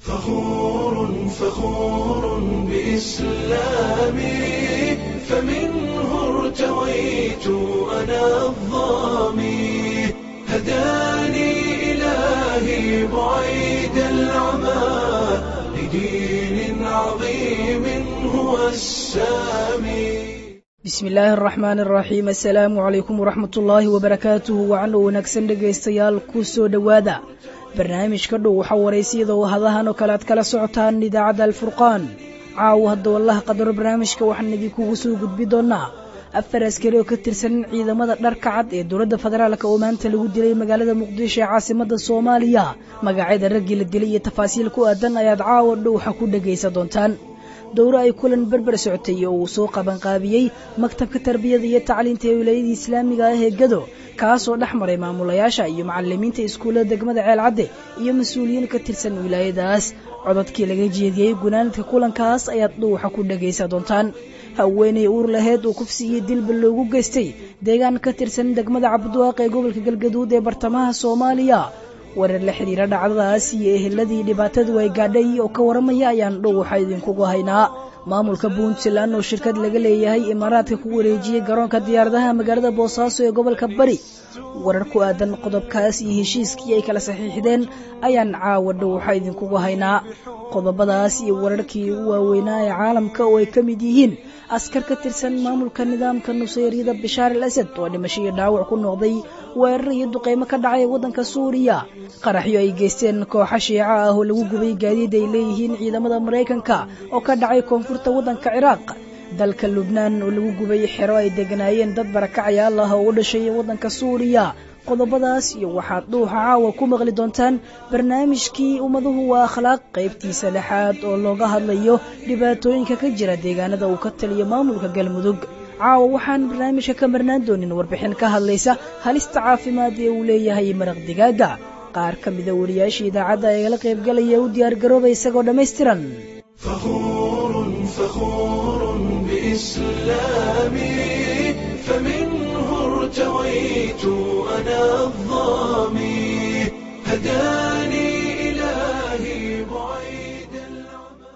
فخور فخور بإسلامي فمنه ارتويت أنا الظامي هداني إلهي بعيد العمى لدين عظيم هو السامي bismi illaahi araxmaan araxiim assalaamu calaykum waraxmat ullaahi wabarakaatuhu wacan oo wanaagsan dhegaystayaal ku soo dhowaada barnaamijka dhow waxaa waraysiyada oo hadahan oo kale aad kala socotaan idaacadda alfurqaan caawo hadda wallaha qadaro barnaamijka waxaan idinkugu soo gudbi doonaa afar askari oo ka tirsan ciidamada dharka cad ee dowladda federaalk oo maanta lagu dilay magaalada muqdisho ee caasimada soomaaliya magacyada raggii la dilay iyo tafaasiil ku aadan ayaad caawo dhowxa ku dhegaysa doontaan dowro ay kulan berber socotay oo uu soo qabanqaabiyey maktabka tarbiyada iyo tacliinta ee wilaayadii islaamiga ah ee gado kaasoo dhex maray maamulayaasha iyo macalimiinta iskuullada degmada ceelcadde iyo mas-uuliyiin ka tirsan wilaayadaas cododkii laga jeediyey gunaanadka kulankaas ayaad dhuuxa ku dhegaysa doontaan haweenay uur laheed uu kufsi iyo dilba loogu geystay deegaan ka tirsan degmada cabdiwaaq ee gobolka galgaduud ee bartamaha soomaaliya warar la xidhiira dhacdadaas iyo eheladii dhibaatadu ay gaadhay oo ka waramaya ayaan dhow waxa idinkugu haynaa maamulka puntland oo shirkad laga leeyahay imaaraadka ku wareejiyey garoonka diyaaradaha magaalada boosaaso ee gobolka bari warar ku aadan qodobkaas iyo heshiiskii ay kala saxiixdeen ayaan caawa dhow waxa idinkugu haynaa qodobadaas iyo wararkii u waaweynaa ee caalamka oo ay ka mid yihiin askar ka tirsan maamulka nidaamka nusayryada bishaar al asad oo dhimasho iyo dhaawac ku noqday weerar iyo duqeymo ka dhacay waddanka suuriya qaraxyo ay geysteen kooxa shiica ah oo lagu gubay gaadiid ay leeyihiin ciidamada maraykanka oo ka dhacay koonfurta waddanka ciraaq dalka lubnaan oo lagu gubay xero ay deganaayeen dad barakacayaal ah oo u dhashay waddanka suuriya qodobadaas iyo waxaad dhuuxa caawa ku maqli doontaan barnaamijkii ummaduhu waa akhlaaq qaybtiisa lixaad oo looga hadlayo dhibaatooyinka ka jira deegaanada uu ka taliyo maamulka galmudug caawa waxaan barnaamijka ka marnaan doonin warbixin ka hadlaysa halista caafimaad ee uu leeyahay maraq digaaga qaar ka mida wariyaasha idaacadda eegala qaybgalaya u diyaargarooba isagoo dhammaystiran فخور فخور بإسلامي فمنه ارتويت أنا الظامي هداني إلهي بعيد العمى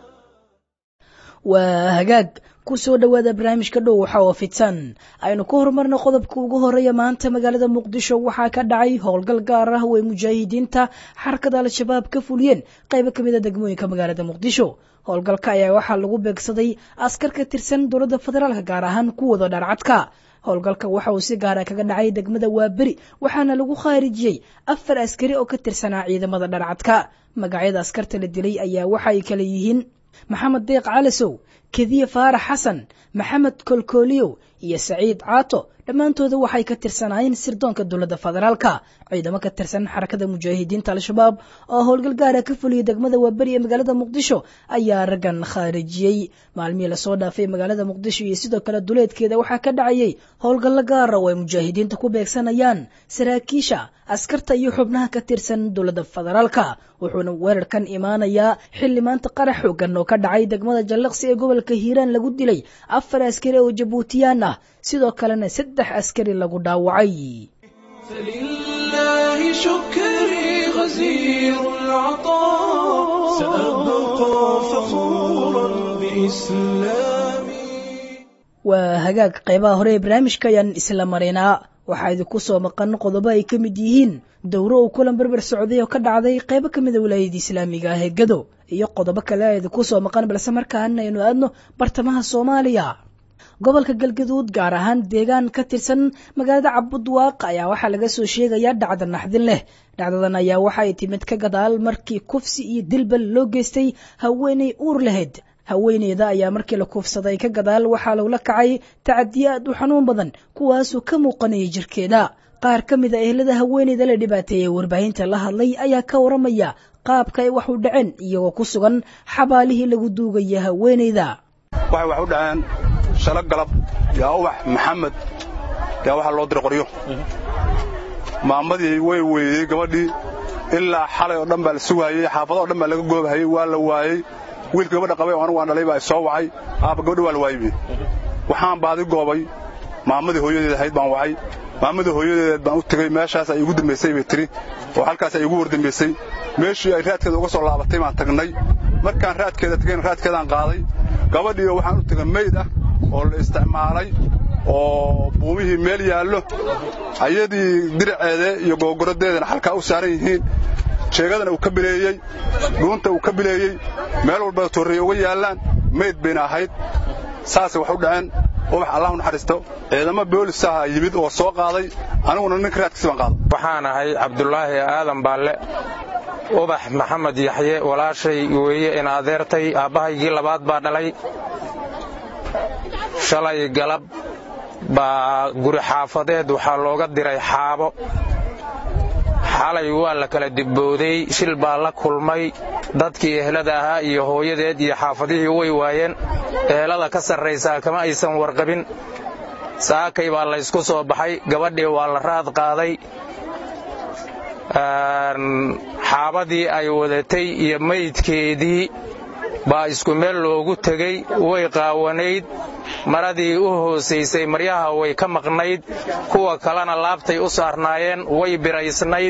waa hagaag ku soo dhowaada barnaamijka dhow waxa oo fidsan aynu ku horumarno qodobka ugu horeeya maanta magaalada muqdisho waxaa ka dhacay howlgal gaar ah oo ay mujaahidiinta xarakada al-shabaab ka fuliyeen qaybo ka mida degmooyinka magaalada muqdisho howlgalka ayaa waxaa lagu beegsaday askar ka tirsan dowladda federaalk gaar ahaan kuwada dharcadka howlgalka waxa uu si gaara kaga dhacay degmada waaberi waxaana lagu khaarijiyey afar askari oo ka tirsanaa ciidamada dharcadka magacyada askarta la dilay ayaa waxa ay kala yihiin maxamed deeq calasow kediye faarax xasan maxamed kolkooliyow iyo saciid caato dhammaantooda waxay ka tirsanaayeen sirdoonka dowladda federaalka ciidamo ka tirsan xarakada mujaahidiinta al-shabaab oo howlgal gaara ka fuliyay degmada waaberi ee magaalada muqdisho ayaa raggan khaarijiyey maalmihii lasoo dhaafay magaalada muqdisho iyo sidoo kale duleedkeeda waxaa ka dhacayay howlgallo gaara oo ay mujaahidiinta ku beegsanayaan saraakiisha askarta iyo xubnaha ka tirsan dowladda federaalka wuxuuna weerarkan imaanayaa xilli maanta qarax xoogan oo ka dhacay degmada jallaqsi ee gobolka hiiraan lagu dilay afar askari oo jabuutiyaan ah sidoo kalena saddex askari lagu dhaawacay فلله شكري غزير العطاء سأبقى فخورا بإسلامي waa hagaag qaybaha hore ee barnaamijka ayaan isla maraynaa waxaa idinku soo maqan qodobo ay ka mid yihiin dowro uu kulan berber socday oo ka dhacday qaybo ka mida wilaayada islaamiga ah ee gado iyo qodobo kale a idinku soo maqan balse markaana aynu aadno bartamaha soomaaliya gobolka galgaduud gaar ahaan deegaan ka tirsan magaalada cabudwaaq ayaa waxaa laga soo sheegayaa dhacda naxdin leh dhacdadan ayaa waxa ay timid ka gadaal markii kufsi iyo dilbal loo geystay haweenay uur lahayd haweeneyda ayaa markii la kuufsaday ka gadaal waxaa lagula kacay tacadiye aad u xanuun badan kuwaasoo ka muuqanaya jirkeeda qaar ka mid a ehelada haweeneyda la dhibaateeyey warbaahinta la hadlay ayaa ka waramaya qaabka ay wax u dhaceen iyagoo ku sugan xabaalihii lagu duugaya haweeneyda waxay wax u dhaceen shalo galab yaa ubax maxamed yaa waxaa loo diray qoryo maamadii way weydey gabadhii ilaa xalay oo dhan baa la sugaayey xaafado o dhan baa laga goobahayey waa la waayey wiilka gabadha qabay oo anigu aan dhalay baa soo wacay aabba gabadhi waa la waayey waxaan baadi goobay maamadii hooyadeed ahayd baan wacay maamadii hooyadeed baan u tegey meeshaas ay igu dambaysay bay tiri oo halkaas ay igu wardambaysay meeshii ay raadkeeda uga soo laabatay baan tagnay markaan raadkeeda tagayna raadkeedaan qaaday gabadhiioo waxaan u tegay meyd ah oo la isticmaalay oo buumihii meel yaallo ayadii diraceede iyo googoradeedana halkaa u saaran yihiin jeegadana uu ka bileeyey dhuunta uu ka bileeyey meel walba torreeye uga yaallaan meyd bayna ahayd saasay wax u dhaceen ubax allah u naxariisto ciidamo boolisaha yimid oo soo qaaday aniguna ninka raadkiisi baan qaaday waxaan ahay cabdulaahi aadan baalle ubax maxamed yaxye walaashay weeye in adeertay aabbahaygii labaad baa dhalay shalay galab baa guri xaafadeed waxaa looga diray xaabo xalay waa la kala dibbooday shil baa la kulmay dadkii ehelada ahaa iyo hooyadeed iyo xaafadihii way waayeen ehelada ka sarraysaa kama aysan warqabin saakay baa laysku soo baxay gabadhii waa la raad qaaday xaabadii ay wadatay iyo maydkeedii baa isku meel loogu tegey way qaawanayd maradii u hoosaysay maryaha way ka maqnayd kuwa kalena laabtay u saarnaayeen way biraysnayd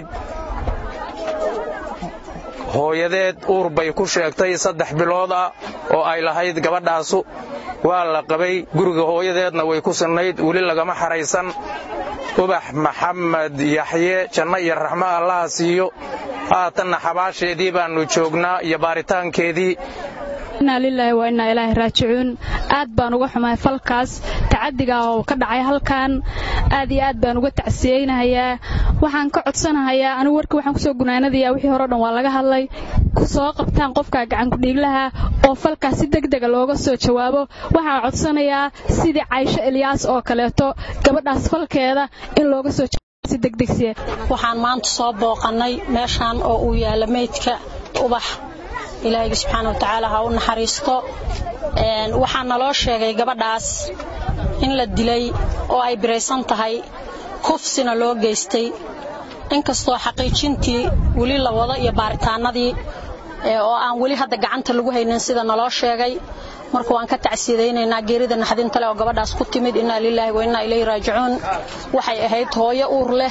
hooyadeed uur bay ku sheegtay saddex bilood ah oo ay lahayd gabadhaasu waa la qabay guriga hooyadeedna way ku sinnayd weli lagama xaraysan ubax maxamed yaxye janno iyo raxmo allaha siiyo haatanna xabaasheedii baannu joognaa iyo baaritaankeedii inaa lilaahi waa innaa ilaahi raajicuun aad baan uga xumahay falkaas tacadiga oo ka dhacay halkan aad iyo aad baan uga tacsiyeynahayaa waxaan ka codsanahayaa anigu warkii waxaan kusoo gunaanadayaa wixii hore o dhan waa laga hadlay soo qabtaan qofka gacankudhiiglaha oo falkaas si degdega looga soo jawaabo waxaan codsanayaa sidii caysho elyaas oo kaleeto gabadhaas falkeeda in looga soo si degdegsiya waxaan maanta soo booqannay meeshaan oo uu yaalla meydka ubax ilaahayga subxaana watacaala ha u naxariisto waxaa naloo sheegay gabadhaas in la dilay oo ay biraysan tahay kufsina loo geystay inkastoo xaqiijintii weli la wado iyo baaritaanadii oo aan weli hadda gacanta lagu haynin sida naloo sheegay marka waan ka tacsiyadaynaynaa geerida naxdinta leh oo gabadhaas ku timid innaa lilaahi wa innaa ilayhi raajicuun waxay ahayd hooyo uur leh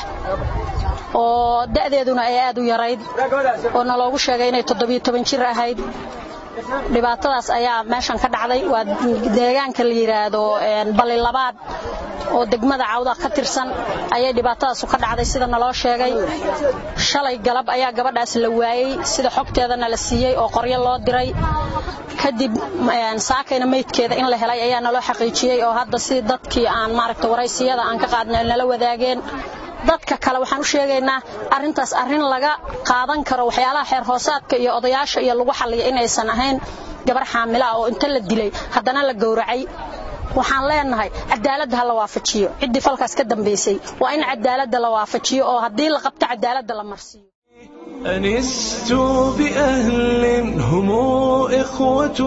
oo da'deeduna ay aad u yarayd oo naloogu sheegay inay toddobiyo toban jir ahayd dhibaatadaas ayaa meeshan ka dhacday waa deegaanka la yidhaahdo balli labaad oo degmada cawda ka tirsan ayay dhibaatadaasu ka dhacday sida naloo sheegay shalay galab ayaa gabadhaas la waayey sida xogteedana la siiyey oo qoryo loo diray kadib saakayna meydkeeda in la helay ayaa naloo xaqiijiyey oo hadda si dadkii aan maaragta waraysiyada aan ka qaadnay nala wadaageen dadka kale waxaan u sheegaynaa arrintaas arrin laga qaadan karo waxyaalaha xeer hoosaadka iyo odayaasha iyo lagu xalliya inaysan ahayn gabar xaamila ah oo inta la dilay haddana la gowracay waxaan leenahay cadaaladda ha la waafajiyo ciddii falkaas ka dambaysay waa in cadaaladda la waafajiyo oo haddii la qabto cadaaladda la marsiiyo أنست بأهل هم إخوة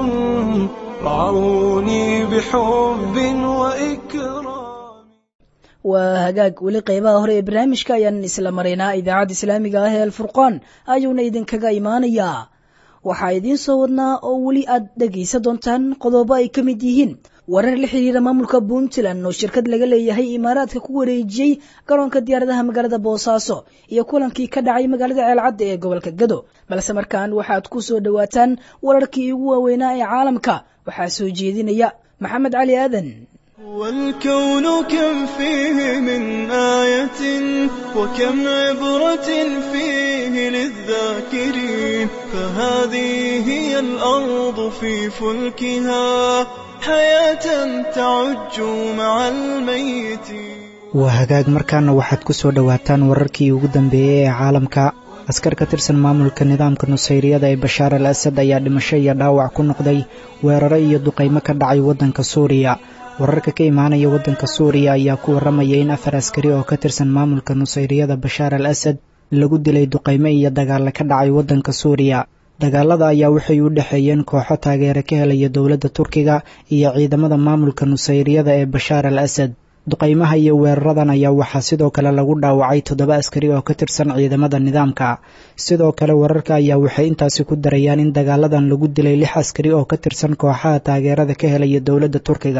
رعوني بحب وإكرام waa hagaag weli qaybaha hore ee barnaamijka ayaan isla maraynaa idaacadda islaamiga ah ee alfurqaan ayuuna idinkaga imaanayaa waxaa idiin soo wadnaa oo weli aad dhegaysan doontaan qodobo ay ka mid yihiin warar la xiriira maamulka puntland oo shirkad laga leeyahay imaaraadka ku wareejiyey garoonka diyaaradaha magaalada boosaaso iyo kulankii ka dhacay magaalada ceelcadda ee gobolka gado balse markaan waxaad ku soo dhowaataan wararkii ugu waaweynaa ee caalamka waxaa soo jeedinaya maxamed cali aadan والكون كم فيه من آية وكم عبرة فيه للذاكرين فهذه هي الأرض في فلكها حياة تعج مع الميتين waa hagaag markaana waxaad ku soo dhowaataan wararkii ugu dambeeyey ee caalamka askar ka tirsan maamulka nidaamka nusayriyada ee bashaar al asad ayaa dhimasho iyo dhaawac ku noqday weeraro iyo duqaymo ka dhacay waddanka suuriya wararka ka imaanaya waddanka suuriya ayaa ku warramaya in afar askari oo ka tirsan maamulka nusayriyada bashaar al asad lagu dilay duqaymo iyo dagaalla ka dhacay waddanka suuriya dagaalada ayaa waxay u dhexeeyeen kooxo taageere ka helaya dowladda turkiga iyo ciidamada maamulka nusayriyada ee bashaar al asad duqaymaha iyo weeraradan ayaa waxaa sidoo kale lagu dhaawacay toddoba askari oo ka tirsan ciidamada nidaamka sidoo kale wararka ayaa waxay intaasi ku darayaan in dagaaladan lagu dilay lix askari oo ka tirsan kooxaha taageerada ka helaya dowladda turkiga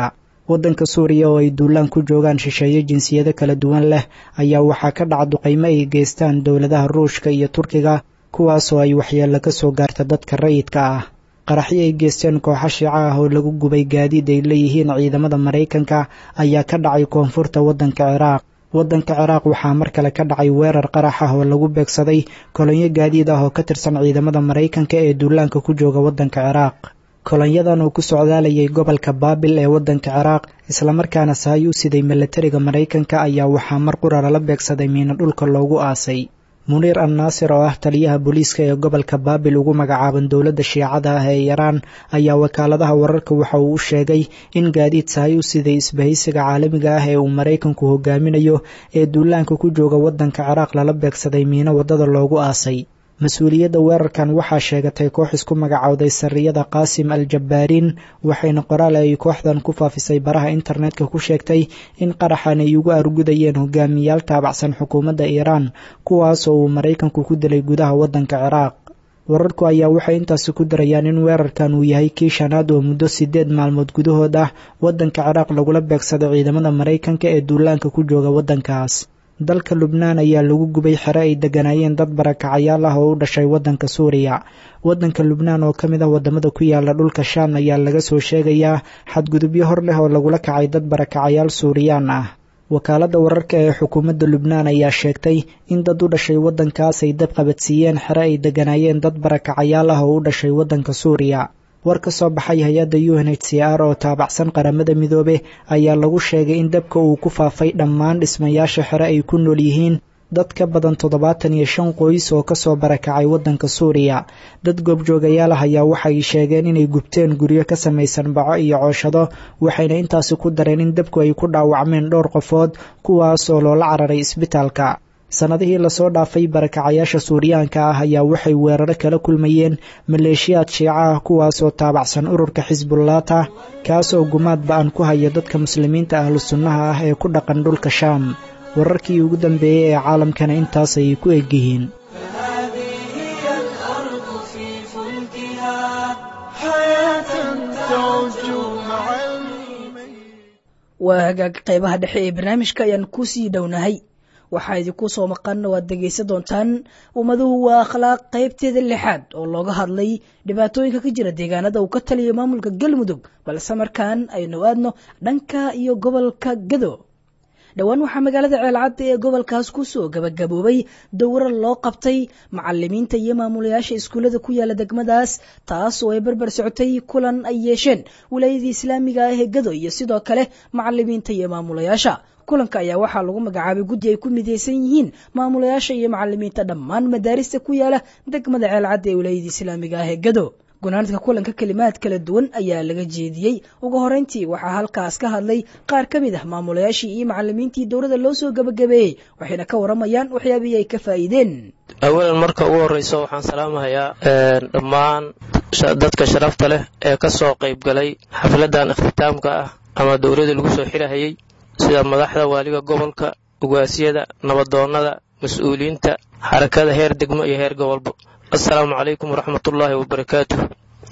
waddanka suuriya oo ay duulaan ku joogaan shisheeye jinsiyado kala duwan leh ayaa waxaa ka dhaca duqaymo ay geystaan dowladaha ruushka iyo turkiga kuwaasoo ay waxyeello ka soo gaarta dadka rayidka ah qaraxyo ay geysteen kooxo shiico ah oo lagu gubay gaadiid ay leeyihiin ciidamada maraykanka ayaa ka dhacay koonfurta waddanka ciraaq waddanka ciraaq waxaa mar kale ka dhacay weerar qarax ah oo lagu beegsaday kolonyo gaadiid ah oo ka tirsan ciidamada maraykanka ee duulaanka ku jooga waddanka ciraaq kolonyadan uu ku socdaalayay gobolka baabil ee waddanka ciraaq islamarkaana sahay u siday milatariga maraykanka ayaa waxaa mar qura lala beegsaday miino dhulka loogu aasay muniir al naasir oo ah taliyaha booliiska ee gobolka baabil ugu magacaaban dowladda shiicada ah ee iiraan ayaa wakaaladaha wararka waxa uu u sheegay in gaadiid sahay u siday isbahaysiga caalamiga ah ee uu maraykanku hogaaminayo ee duulaanka ku jooga waddanka ciraaq lala beegsaday miino waddada loogu aasay mas-uuliyadda weerarkan waxaa sheegatay koox isku magacowday sariyada qaasim al jabbaariin waxayna qoraal ay kooxdan ku faafisay baraha internetka ku sheegtay in qaraxan ay ugu argudayeen hogaamiyaal taabacsan xukuumadda iiraan kuwaasoo uu maraykanku ku dilay gudaha waddanka ciraaq wararku ayaa waxay intaasi ku darayaan in weerarkan uu yahay kii shanaad oo muddo siddeed maalmood gudahood ah waddanka ciraaq lagula beegsaday ciidamada maraykanka ee duulaanka ku jooga waddankaas dalka lubnaan ayaa lagu gubay xero ay degganaayeen dad barakacayaal ah oo u dhashay waddanka suuriya waddanka lubnaan oo ka mid ah waddamada ku yaala dhulka shaam ayaa laga soo sheegayaa xadgudubyo hor leh oo lagula kacay dad barakacayaal suuriyaan ah wakaaladda wararka ee xukuumadda lubnaan ayaa sheegtay in dad u dhashay waddankaas ay dab qabadsiiyeen xero ay degganaayeen dad barakacayaal ah oo u dhashay waddanka suuriya war ka soo baxay hay-adda u n h c r oo taabacsan qaramada midoobe ayaa lagu sheegay in dabka uu ku faafay dhammaan dhismayaasha xere ay ku nool yihiin dad ka badan toddobaatan iyo shan qoys oo kasoo barakacay waddanka suuriya dad goobjoogayaal ah ayaa waxay sheegeen inay gubteen guryo ka samaysan baco iyo cooshado waxayna intaasi ku dareen in dabku ay ku dhaawacmeen dhowr qofood kuwaas oo loola cararay isbitaalka sannadihii lasoo dhaafay barakacayaasha suuriyaanka ah ayaa waxay weeraro kala kulmayeen maleeshiyaad shiico ah kuwaasoo taabacsan ururka xisbullaata kaasoo gumaad ba-an ku haya dadka muslimiinta ahlu sunnaha ah ee ku dhaqan dhulka shaam wararkii ugu dambeeyey ee caalamkana intaas ayay ku egyihiin waa hagaag qaybaha dhexe ee barnaamijka ayaan kusii dhownahay waxaa idinku soo maqan waad dhegaysan doontaan ummaduhu waa akhlaaq qaybteeda lixaad oo looga hadlay dhibaatooyinka ka jira deegaanada uu ka taliyo maamulka galmudug balse markaan aynu aadno dhanka iyo gobolka gado dhowaan waxaa magaalada ceelcadda ee gobolkaas kusoo gabagaboobay dowro loo qabtay macalimiinta iyo maamulayaasha iskuullada ku yaala degmadaas taas oo ay barbar socotay kulan ay yeesheen wilaayadii islaamiga ah ee gado iyo sidoo kale macalimiinta iyo maamulayaasha kulanka ayaa waxaa lagu magacaabay guddi ay ku midaysan yihiin maamulayaasha iyo macalimiinta dhammaan madaarista ku yaala degmada ceelcadda ee wilaayadii islaamiga ah ee gado gunaanadka kulanka kelimaad kala duwan ayaa laga jeediyey ugu horeyntii waxaa halkaas ka hadlay qaar ka mid ah maamulayaashii iyo macalimiintii dowladda loo soo gabagabeeyey waxayna ka waramayaan waxyaabihii ay ka faa'iideen awalan marka ugu horreyso waxaan salaamahayaa dhammaan dadka sharafta leh ee ka soo qayb galay xafladan ikhtitaamka ah ama dowladda lagu soo xirahayey sida madaxda waaliga gobolka ugaasiyada nabadoonnada mas-uuliyiinta xarakada heer degmo iyo heer gobolba assalaamu calaykum waraxmatullaahi wabarakaatuh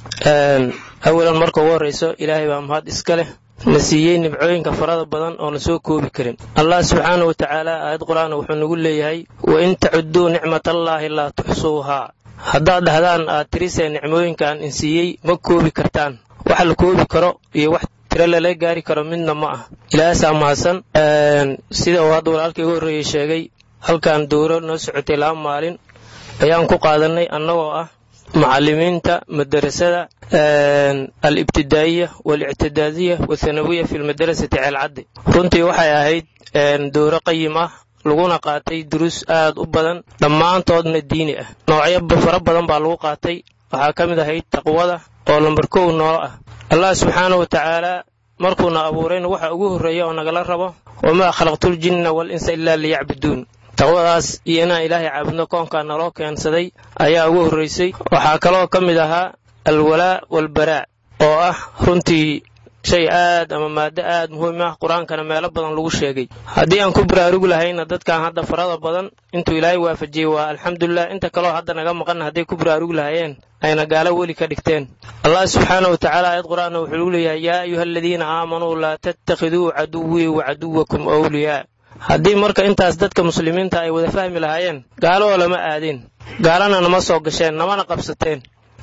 awalan marka ugu horreyso ilaahay baa mahad iska leh na siiyey nibcooyinka farada badan oo na soo koobi karin allah subxaana wa tacaala aayad qur-aan wuxuu nagu leeyahay wa in tacudduu nicmatallaahi laa tuxsuuhaa haddaad dhahdaan aad tirisee nicmooyinkaan in siiyey ma koobi kartaan wax la koobi karo iyo wax tiro lala gaari karo midna ma ah ilaahasaa mahadsan sida uu hadda walaalkii ugu horreeyey sheegay halkan dowro noo socotay laba maalin ayaan ku qaadannay annagoo ah macallimiinta madarasada al-ibtidaa'iya waalictidaadiya wathanawiya fi lmadarasati ceelcaddi runtii waxay ahayd dowro qayim ah laguna qaatay duruus aad u badan dhammaantoodna diini ah noocyo fara badan baa lagu qaatay waxaa ka mid ahayd taqwada oo lambar kow noolo ah allah subxaana wa tacaalaa markuuna abuurayna waxa ugu horreeya oo nagala rabo wamaa khalaqtuljinna wal insa ilaa liyacbuduun taqwadaas iyo inaan ilaahay caabudno koonkaa naloo keensaday ayaa ugu horraysay waxaa kaloo ka mid ahaa alwalaa walbaraa oo ah runtii shay aad ama maado aad muhiim ah qur-aankana meelo badan lagu sheegay haddii aan ku baraarugi lahayna dadkan hadda farada badan intuu ilaahay waafajiyey waa alxamdulilah inta kaleo hadda naga maqan hadday ku baraarugi lahayeen ayna gaalo weli ka dhigteen allah subxaana wa tacaala aayad qur-aanna wuxuu ugu leeyahay yaa ayuha aladiina aamanuu laa tattakhiduu caduwii wa caduwakum awliyaa haddii marka intaas dadka muslimiinta ay wada fahmi lahaayeen gaalo oo lama aadeen gaalana nama soo gasheen namana qabsateen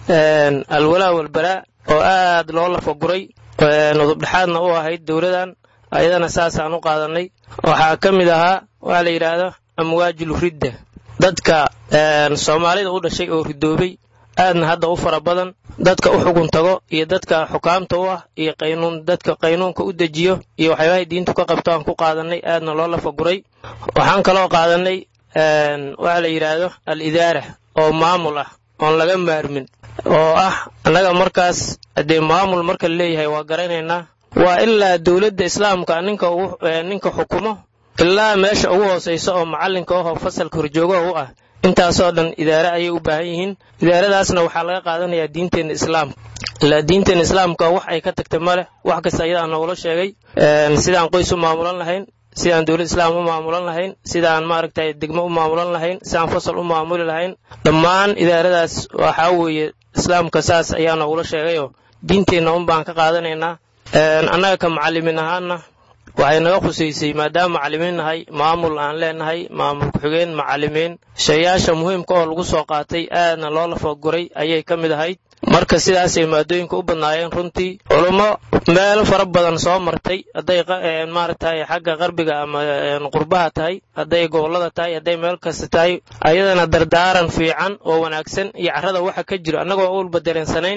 alwalaa walbalaa oo aad loo lafaguray nudubdhexaadna u ahayd dowladan ayadana saasaan u qaadannay waxaa ka mid ahaa waxaa la yidhaahdo amwaajul ridda dadka soomaalida u dhashay oo ridoobay aadna hadda u fara badan dadka u xugun tago iyo dadka xukaamta u ah iyo qaynuun dadka qaynuunka u dejiyo iyo waxyaabahay diintu ka qabto aan ku qaadannay aadna loo lafaguray waxaan kaloo qaadannay waxaa la yidhaahdo al idaara oo maamul ah oon laga maarmin oo ah annaga markaas haddee maamul marka la leeyahay waa garanaynaa waa ilaa dowladda islaamka ninka ninka xukumo ilaa meesha ugu hoosaysa oo macallinka ahoo fasalka horjoogaha u ah intaasoo dhan idaare ayay u baahan yihiin idaaradaasna waxaa laga qaadanayaa diinteenna islaamka ilaa diinteenna islaamka wax ay ka tagtay ma leh wax kasta ayadaa noogula sheegay sidaan qoys u maamulan lahayn sidaan dowlad islaam u maamulan lahayn sidaan maaragtay degmo u maamulan lahayn sidaan fasal u maamuli lahayn dhammaan idaaradaas waxaa weeye islaamka saas ayaa noogula sheegayoo diinteenna un baan ka qaadanaynaa annaga ka macalimiin ahaanna waxay naga khusaysay maadaama macalimiin nahay maamul aan leenahay maamul ku-xigeen macalimiin shayaasha muhiimka oo lagu soo qaatay aadna loo lafaguray ayay ka mid ahayd marka sidaasay maadooyinka u badnaayeen runtii culummo meelo fara badan soo martay hadday maaragtay xagga qarbiga ama qurbaha tahay hadday gobollada tahay hadday meel kasta tahay ayadana dardaaran fiican oo wanaagsan iyo carrada waxa ka jiro annagoo ulba dareensanayn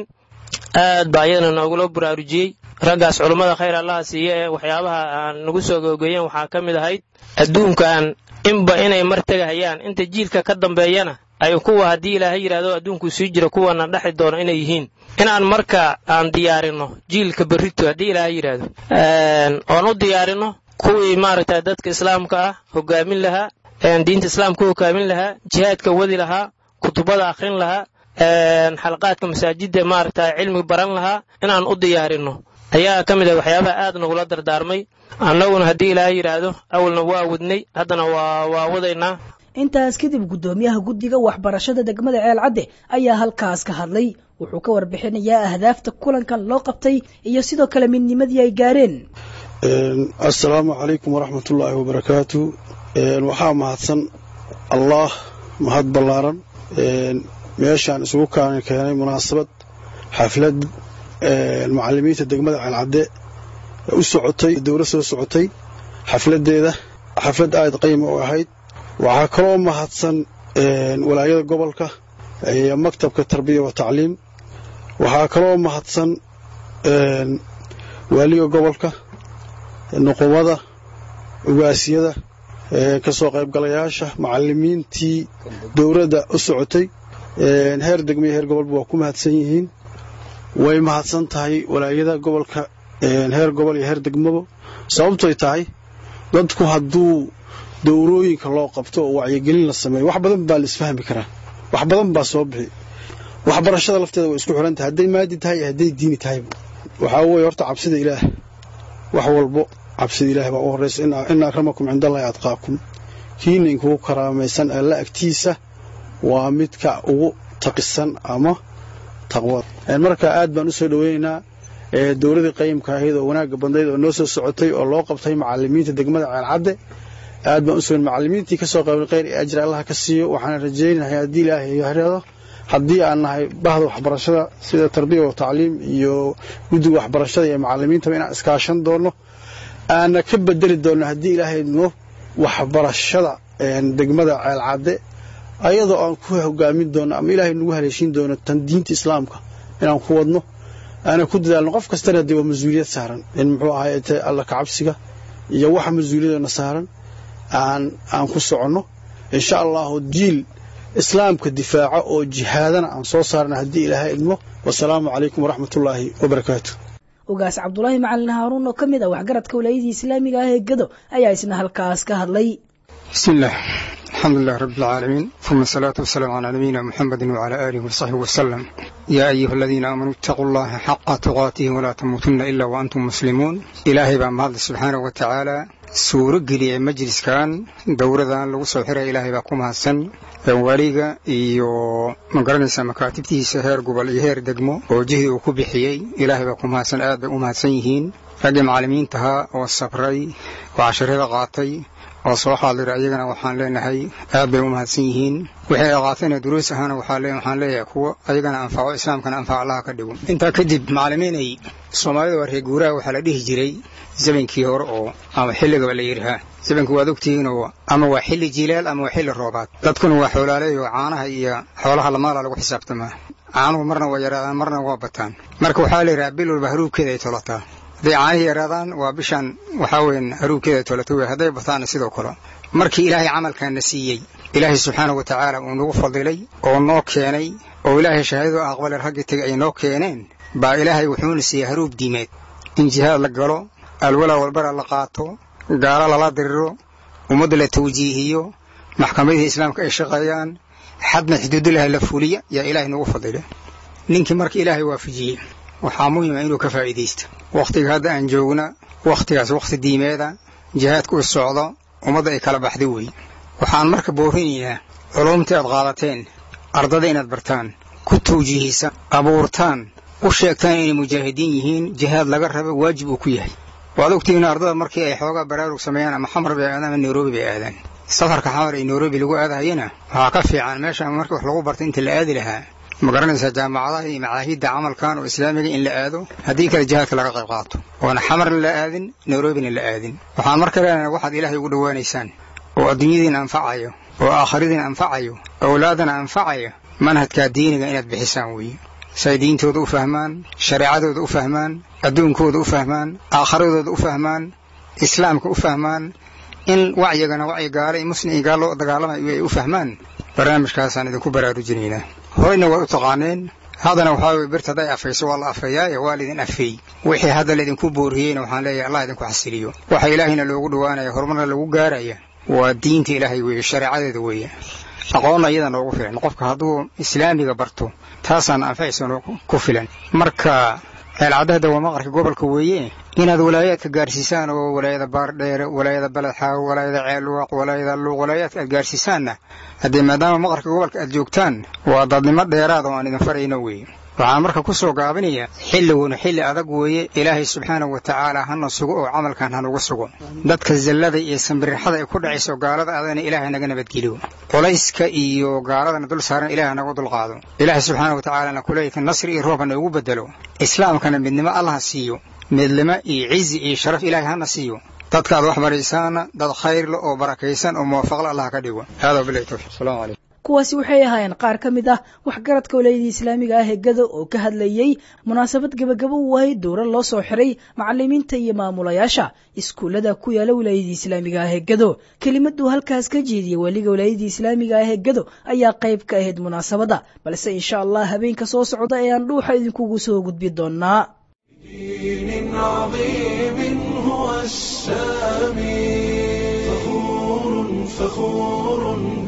aad baa ayadana noogula baraarujiyey raggaas culummada khayr allaha siiye ee waxyaabaha aan nagu soo gogeeyeen waxaa ka mid ahayd adduunkan inba inay mar tegahayaan inta jiilka ka dambeeyana ay kuwa haddii ilaahay yidhahdo adduunkuu sii jiro kuwana dhexi doono inay yihiin inaan marka aan diyaarinno jiilka berrito haddii ilaahay yidhaahdo oon u diyaarinno kuwii maaragtay dadka islaamka ah hogaamin lahaa diinta islaamka u hogaamin lahaa jihaadka wadi lahaa kutubada akhrin lahaa xalaqaadka masaajidda maaragtay cilmi baran lahaa inaan u diyaarinno ayaa ka mid ah waxyaabaha aad nagula dardaarmay annaguna haddii ilaahay yidhaahdo awalna waa wadnay haddana waa waa wadaynaa intaas kadib guddoomiyaha guddiga waxbarashada degmada ceelcadde ayaa halkaas ka hadlay wuxuu ka warbixinayaa ahdaafta kulankan loo qabtay iyo sidoo kale midnimadii ay gaareen assalaamu calaykum waraxmatullaahi wabarakaatu waxaa mahadsan allaah mahad ballaaran meeshaan isugu kaan keenay munaasabad xaflad macalimiinta degmada ceelcadde u socotay dowla soo socotay xafladeeda xaflad aad qayma u ahayd waxaa kaloo mahadsan walaayada gobolka iyo maktabka tarbiya wa tacliim waxaa kaloo mahadsan waaliga gobolka nuqumada ugaasiyada ka soo qaybgalayaasha macalimiintii dowladda u socotay heer degmiyo heer gobolba waa ku mahadsan yihiin way mahadsan tahay walaayada gobolka heer gobol iyo heer degmaba sababtoy tahay dadku hadduu dowrooyinka loo qabto oo wacyigelin la sameeyo wax badan baa la isfahmi karaa wax badan baa soo bixi waxbarashada lafteeda way isku xiran tahay hadday maadi tahay iyo hadday diini tahayba waxaa weeye horta cabsida ilaah wax walbo cabsida ilaah baa u horraysa ina akramakum cindallahi adqaakum kiina inkugu karaamaysan alla agtiisa waa midka ugu taqisan ama taqwada marka aad baan u soo dhoweynaynaa dowladii qayimka ahayd oo wanaagga badnayd oo noo soo socotay oo loo qabtay macalimiinta degmada ceelcadde aad baan usoo macalimiintii kasoo qaybay khayr iyo ajri allah ka siiyo waxaan rajaynahay haddii ilaahay yahreedo haddii aan nahay bahda waxbarashada sida tarbiya wa tacliim iyo guddiga waxbarashada iyo macalimiintaba inaan iskaashan doono aana ka bedeli doono haddii ilaahay no waxbarashada degmada ceelcadde ayadoo aan ku hogaamin doono ama ilaahay nagu haleeshin doono tan diinta islaamka inaan ku wadno aana ku dadaalno qof kastana dee waa mas-uuliyad saaran in muxuu ahay alla kacabsiga iyo waxa mas-uuliyadana saaran aan aan ku soconno insha allahu jiil islaamka difaaca oo jihaadana aan soo saarna haddii ilaahay idmo wasalaamu calaykum waraxmatullaahi wabarakaatu ogaas cabdulaahi macalin haaruun oo ka mid ah waxgaradka walaayadii islaamiga ah ee gado ayaa isna halkaas ka hadlay بسم الله الحمد لله رب العالمين ثم الصلاة والسلام على نبينا محمد وعلى آله وصحبه وسلم يا أيها الذين آمنوا اتقوا الله حق تقاته ولا تموتن إلا وأنتم مسلمون إلهي بان مهد سبحانه وتعالى suuro geliyay majliskan dowradan lagu soo xiray ilaahay baa ku mahadsan waliga iyo magaranaysa makaatibtiisa heer gobol iyo heer degmo oo jihii uu ku bixiyey ilaahay baa ku mahadsan aad bay u mahadsan yihiin raggii macallimiintahaa oo sabray oo casharada qaatay oo soo xaadira iyagana waxaan leenahay aad bay u mahadsan yihiin wixii ay qaatayna duruus ahaana waxaan leeyahay kuwo ayagana anfaco islaamkana anfac allaha ka dhigo intaa kadib macallimiinay soomaalida waa reer guuraha waxaa la dhihi jiray zamankii hore oo ama xilligaba la yidhahaa zamanku waad ogtihiinoo ama waa xilli jilaal ama waa xilli roobaad dadkuna waa xoolaaleey oo caanaha iyo xoolaha lamaala lagu xisaabtamaa caanuhu marna waa yaraadaan marna waa bataan marka waxaa la yidhahaa bil walba haruubkeeda ay tolataa hadday caanihii yaraadaan waa bishan waxaa weyan haruubkeeda ay tolata wey hadday bataanna sidoo kale markii ilaahay camalkaana siiyey ilaahay subxaanahu wa tacaala uu nagu fadilay oo noo keenay oo ilaahay shahaadadu aqbale raggii tegay ay noo keeneen baa ilaahay wuxuuna siiyey haruub diimeed in jihaad la galo alwalaa walbara la qaato gaalo lala diriro ummadda la tawjiihiyo maxkamadihii islaamka ay shaqeeyaan xadna xuduudilaha la fuliya yaa ilaahay nagu fadila ninkii marka ilaahay waafajiyey waxaa muhima inuu ka faa'iidaysto wakhtiga hadda aan joogna wakhtigaas wakhti diimeeda jihaadka u socdo ummadda ay kala baxday wey waxaan marka boorinaynaa culumtii aad qaadateen ardada inaad bartaan ku tawjiihisa abuurtaan u sheegtaan inay mujaahidiin yihiin jihaad laga raba waajib uu ku yahay waad ogtihiin ardada markii ay xoogaa baraarug sameeyaan ama xamar bay aadaan ama nairobi bay aadaan safarka xamar ee nairobi lagu aadahayana waxaa ka fiican meesha marka wax lagu barta inta la aadi lahaa ma garanaysaa jaamacadaha iyo macaahidda camalkan oo islaamiga in la aado haddii kale jihaadka laga qayb qaato oona xamarna la aadin nairobina la aadin waxaan marka leenahay waxaad ilaahay ugu dhowaanaysaan oo adduunyadiina anfacayo oo aakhiradiina anfacayo owlaadana anfacaya manhajkaa diiniga inaad bixisaan weeye say diintooda u fahmaan shareecadooda u fahmaan adduunkooda u fahmaan aakhiradooda u fahmaan islaamka u fahmaan in wacyigana wacyi gaalo iyo muslim iyo gaal loo dagaalamayo ay u fahmaan barnaamijkaasaan idinku baraarujinaynaa horeyna waa u taqaaneen haddana waxaa weye birta hadday afayso waa la afeeyaaye waa laydin afeey wixii hadda laydinku booriyeyna waxaan leeyahay allah idinku xasiliyo waxa ilaahayna loogu dhowaanaya horumarna lagu gaaraya waa diinta ilaahay weeye shareecadeeda weeye aqoonna iyada noogu filan qofka hadduu islaamiga barto taasaan anfacaysan ku filan marka ceelcadahda waa maqarka gobolka weeye inaad walaayaadka gaarsiisaan oo walaayada baardheere walaayada baledxaawo walaayada ceelwaaq walaayada luuq walaayaadka aad gaarsiisaanna haddee maadaama maqarka gobolka aad joogtaan waa dadnimo dheeraada oo aan idin farayno weeye waxaan marka ku soo gaabinayaa xilliguna xilli adag weeye ilaahay subxaanahu wa tacaala hana sugo oo camalkan hanugu sugo dadka zallada iyo sambirixada ay ku dhacayso gaalada adana ilaahay naga nabadgeliyo culayska iyo gaaladana dul saaran ilaah naga dulqaado ilaahay subxaanahu wa tacaalana kuleeyka nasri iyo roob hana ugu bedelo islaamkana midnimo allaha siiyo midnimo iyo cizi iyo sharaf ilaahay hana siiyo dadkaad wax baraysaana dad khayrle oo barakaysan oo muwaafaqla allah ka dhigo hada bilahi tawfiq asalaamu calaykum kuwaasi waxay ahaayeen qaar ka mid ah waxgaradka walaayadii islaamiga ah ee gado oo ka hadlayey munaasabad gebagabo u ahayd dowra loo soo xiray macalimiinta iyo maamulayaasha iskuullada ku yaala walaayadii islaamiga ah ee gado kelimaduu halkaas ka jeediyey weliga walaayadii islaamiga ah ee gado ayaa qayb ka ahayd munaasabadda balse insha allah habeenka soo socda ayaan dhuuxa idinkugu soo gudbi doonaa دين عظيم هو السامي فخور فخور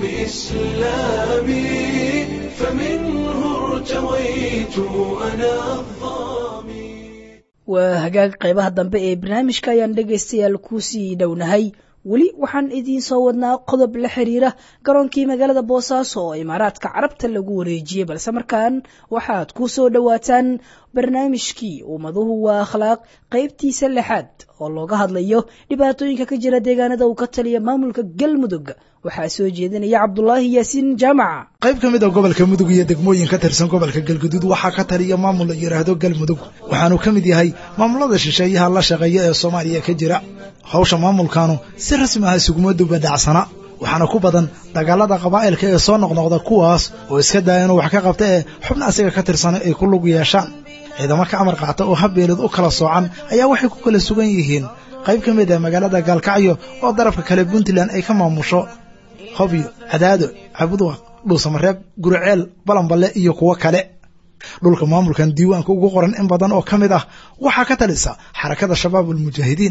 بإسلامي فمنه ارتويت أنا الظامي waa hagaag qaybaha dambe ee barnaamijka ayaan dhegaystayaal kusii dhownahay weli waxaan idiin soo wadnaa qodob la xiriira garoonkii magaalada boosaaso oo imaaraadka carabta lagu wareejiyey balse markaan waxaad ku soo dhowaataan barnaamijkii ummaduhu waa akhlaaq qaybtiisa lixaad oo looga hadlayo dhibaatooyinka ka jira deegaanada uu ka taliya maamulka galmudug waxaa soo jeedinaya cabdulaahi yaasiin jaamaca qayb ka mid a gobolka mudug iyo degmooyin ka tirsan gobolka galguduud waxaa ka taliya maamul la yidhaahdo galmudug waxaanu ka mid yahay maamulada shisheeyaha la shaqeeya ee soomaaliya ka jira hawsha maamulkaanu si rasmi ah isuguma dubadhacsana waxaana ku badan dagaalada qabaa'ilka ee soo noqnoqda kuwaas oo iska daya inuu wax ka qabta ee xubna asiga ka tirsana ay ku lug yeeshaan ciidamo ka amar qaata oo habbeelid u kala soocan ayaa waxay ku kala sugan yihiin qayb ka mid ah magaalada gaalkacyo oo darafka kale puntland ay ka maamusho hobyo cadaado cabudwaq dhuusamareeb guriceel balanballe iyo kuwo kale dhulka maamulkan diiwaanka ugu qoran in badan oo ka mid ah waxaa ka talisa xarakada shabaab almujaahidiin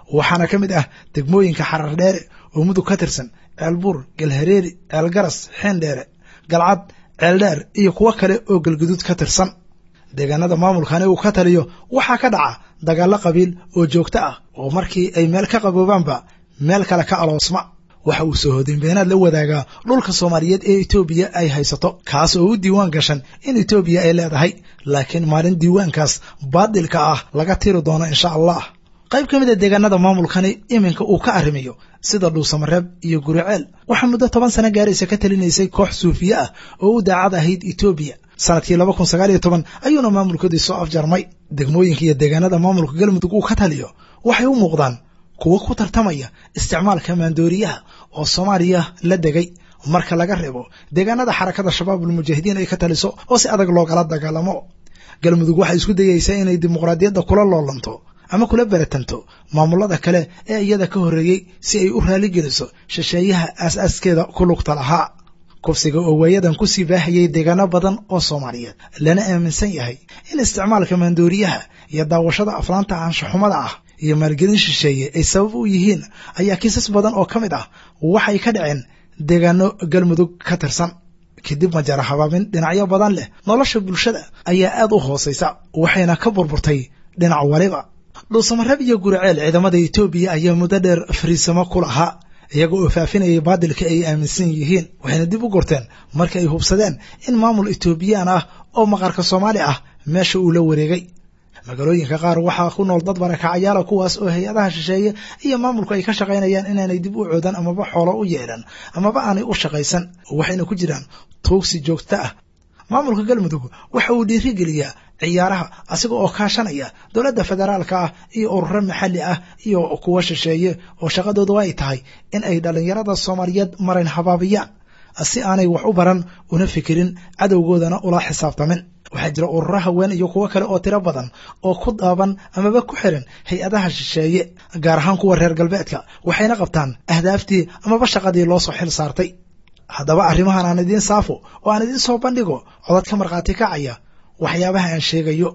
waxaana ka mid ah degmooyinka xarar dheere oo mudug ka tirsan ceelbuur galhareeri ceelgaras xeendheere galcad ceeldheer iyo kuwo kale oo galguduud ka tirsan deegaanada maamulkani uu ka taliyo waxaa ka dhaca dagaallo qabiil oo joogto ah oo markii ay meel ka qaboobaanba meel kale ka aloosma waxa uu soo hodinbeenaad la wadaagaa dhulka soomaaliyeed ee etoobiya ay haysato kaas oo u diiwaan gashan in etoobiya ay leedahay laakiin maalin diiwaankaas baadilka ah laga tiri doono insha allah qayb ka mid a deegaanada maamulkani iminka uu ka arrimiyo sida dhuusamareeb iyo guriceel waxaa muddo toban sano gaaraysa ka talinaysay koox suufiye ah oo u daacad ahayd etoobiya sanadkii laba kun sagaal iyo toban ayuuna maamulkoodii soo afjarmay degmooyinka iyo deegaanada maamulka galmudug uu ka taliyo waxay u muuqdaan kuwo ku tartamaya isticmaalka maandooriyaha oo soomaaliya la degay marka laga reebo deegaanada xarakada shabaabul mujaahidiin ay ka taliso oo si adag loogala dagaalamo galmudug waxay isku dayaysaa inay dimuqraadiyadda kula loolanto ama kula beratanto maamulada kale ee iyada ka horreeyey si ay u raaligeliso shisheeyaha aas-aaskeeda ku lugta lahaa kufsiga oo waayadan kusii baahayay deegaano badan oo soomaaliyeed lana aaminsan yahay in isticmaalka maandooriyaha iyo daawashada aflaanta aanshaxumada ah iyo maalgelin shisheeye ay sabab u yihiin ayaa kiisas badan oo ka mid ah waxay ka dhaceen deegaano galmudug ka tirsan kadib majara habaabin dhinacyo badan leh nolosha bulshada ayaa aad u hoosaysa waxayna ka burburtay dhinac waliba dhuusamareeb iyo guriceel ciidamada etoobiya ayaa muddo dheer fariisamo ku lahaa iyaga oo faafinayay baadilka ay aaminsan yihiin waxayna dib u gorteen marka ay hubsadeen in maamul etoobiyaan ah oo maqarka soomaali ah meesha uu la wareegay magaalooyinka qaar waxaa ku nool dad barakacayaala kuwaas oo hay-adaha shisheeye iyo maamulku ay ka shaqaynayaan inaanay dib u coodan amaba xoolo u yeelan amaba aanay u shaqaysan waxayna ku jiraan tuugsi joogto ah maamulka galmudug waxa uu dhiirigeliyaa ciyaaraha asiga oo kaashanaya dowladda federaalka ah iyo ururo maxalli ah iyo kuwa shisheeye oo shaqadoodu ay tahay in ay dhallinyarada soomaaliyeed marayn habaabiyaan si aanay wax u baran una fikirin cadowgoodana ula xisaabtamin waxaa jira ururo haween iyo kuwo kale oo tiro badan oo ku daaban amaba ku xiran hay-adaha shisheeye gaar ahaan kuwa reer galbeedka waxayna qabtaan ahdaaftii amaba shaqadii loo soo xil saartay haddaba arrimahan aan idiin saafo oo aan idiin soo bandhigo codad ka markhaati kacaya waxyaabaha aan sheegayo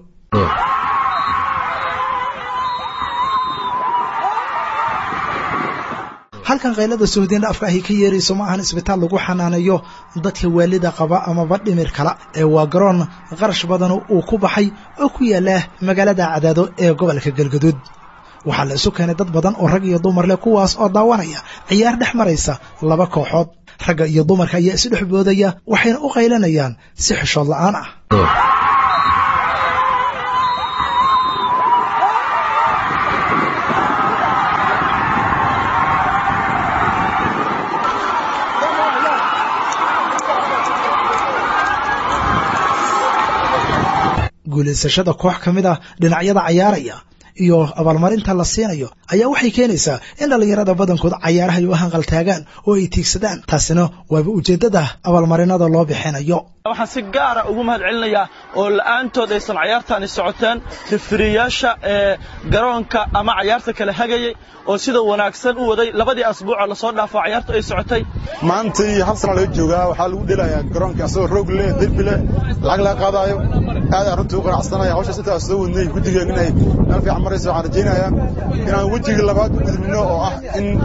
halkan kaylada sohdin dhaafka ahi ka yeerayso ma ahan isbitaal lagu xanaaneeyo dadka waalida qaba amaba dhimir kala ee waa garoon qarash badan uu ku baxay oo ku yaala magaalada cadaado ee gobolka galgaduud waxaa la isu keenay dad badan oo rag iyo dumar leh kuwaas oo daawanaya ciyaar dhex maraysa laba kooxood ragga iyo dumarka ayaa isu dhex boodaya waxayna u qaylanayaan si xishood la'aan ah guulaysashada koox ka mid ah dhinacyada cayaaraya iyo abaalmarinta la siinayo ayaa waxay keenaysaa in dhallinyarada badankood cayaaraha ay u hanqaltaagaan oo ay tiigsadaan taasina waaba ujeeddada abaalmarinada loo bixinayo waxaan si gaara ugu mahad celinayaa oo la'aantood aysan cayaartaani socoteen rifiriyaasha ee garoonka ama cayaarta kale hagayay oo sida wanaagsan u waday labadii asbuucoo lasoo dhaafo cayaartu ay socotay maanta iyo hal sana laga joogaa waxaa lagu dhelayaa garoonka asagoo roog leh derbi leh lacag laga qaadaayo aad aan runtii u qanacsanaya hawshaas intaas soo wadnay guddigeen inay meel fiican marayso waxaan rajaynayaa inaan wejigii labaad u gudubno oo ah